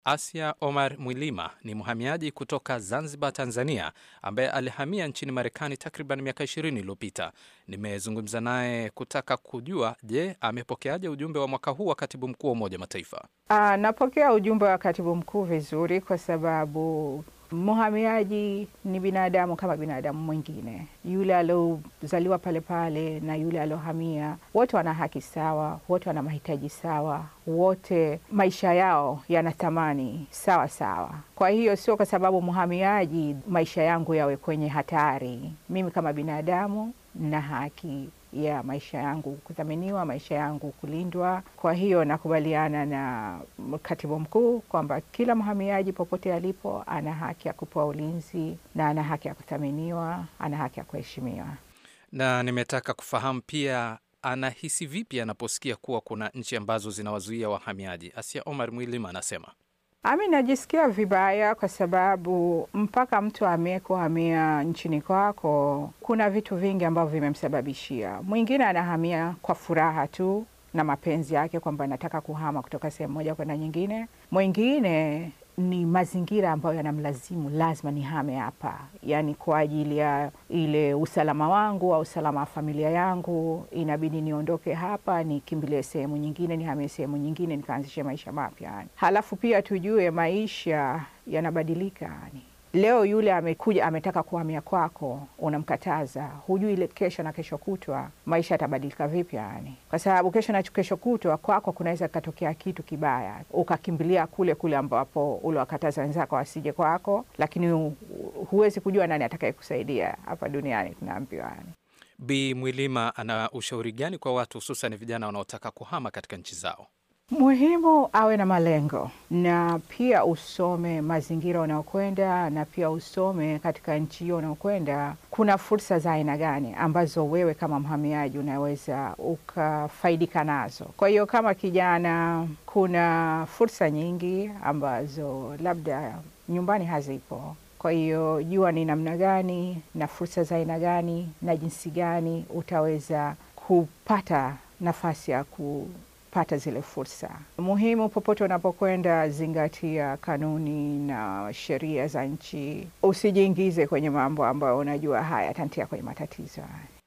Asia Omar Mwilima ni mhamiaji kutoka Zanzibar, Tanzania, ambaye alihamia nchini Marekani takriban miaka 20 iliyopita. Nimezungumza naye kutaka kujua, je, amepokeaje ujumbe wa mwaka huu wa katibu mkuu wa Umoja Mataifa? Uh, napokea ujumbe wa katibu mkuu vizuri kwa sababu mhamiaji ni binadamu kama binadamu mwingine, yule aliozaliwa pale pale na yule aliohamia, wote wana haki sawa, wote wana mahitaji sawa, wote maisha yao yana thamani sawa sawa. Kwa hiyo sio kwa sababu mhamiaji maisha yangu yawe kwenye hatari. Mimi kama binadamu na haki ya maisha yangu kuthaminiwa, maisha yangu kulindwa. Kwa hiyo nakubaliana na katibu mkuu kwamba kila mhamiaji popote alipo ana haki ya kupewa ulinzi na ana haki ya kuthaminiwa, ana haki ya kuheshimiwa. Na nimetaka kufahamu pia anahisi vipi anaposikia kuwa kuna nchi ambazo zinawazuia wahamiaji. Asia Omar Mwilima anasema Ami, najisikia vibaya kwa sababu mpaka mtu amekuhamia nchini kwako, kuna vitu vingi ambavyo vimemsababishia. Mwingine anahamia kwa furaha tu na mapenzi yake kwamba anataka kuhama kutoka sehemu moja kwenda nyingine. Mwingine ni mazingira ambayo yanamlazimu lazima nihame hapa, yaani kwa ajili ya ile usalama wangu au usalama wa familia yangu, inabidi niondoke hapa nikimbilie sehemu nyingine, nihamie sehemu nyingine, nikaanzishe maisha mapya yani. Halafu pia tujue maisha yanabadilika yani. Leo yule amekuja ametaka kuhamia kwako, unamkataza, hujui ile kesho na kesho kutwa maisha yatabadilika vipi yani, kwa sababu kesho na kesho kutwa kwako kunaweza kukatokea kitu kibaya, ukakimbilia kule kule ambapo uliwakataza wenzako wasije kwako, lakini huwezi kujua nani atakayekusaidia hapa duniani, tunaambiwa yani. Bi Mwilima ana ushauri gani kwa watu hususan vijana wanaotaka kuhama katika nchi zao? Muhimu awe na malengo na pia usome mazingira unaokwenda, na pia usome katika nchi hiyo unaokwenda kuna fursa za aina gani ambazo wewe kama mhamiaji unaweza ukafaidika nazo. Kwa hiyo kama kijana, kuna fursa nyingi ambazo labda nyumbani hazipo. Kwa hiyo jua ni namna gani na fursa za aina gani na jinsi gani utaweza kupata nafasi ya ku pata zile fursa muhimu. Popote unapokwenda, zingatia kanuni na sheria za nchi. Usijiingize kwenye mambo ambayo unajua haya yatantia kwenye matatizo.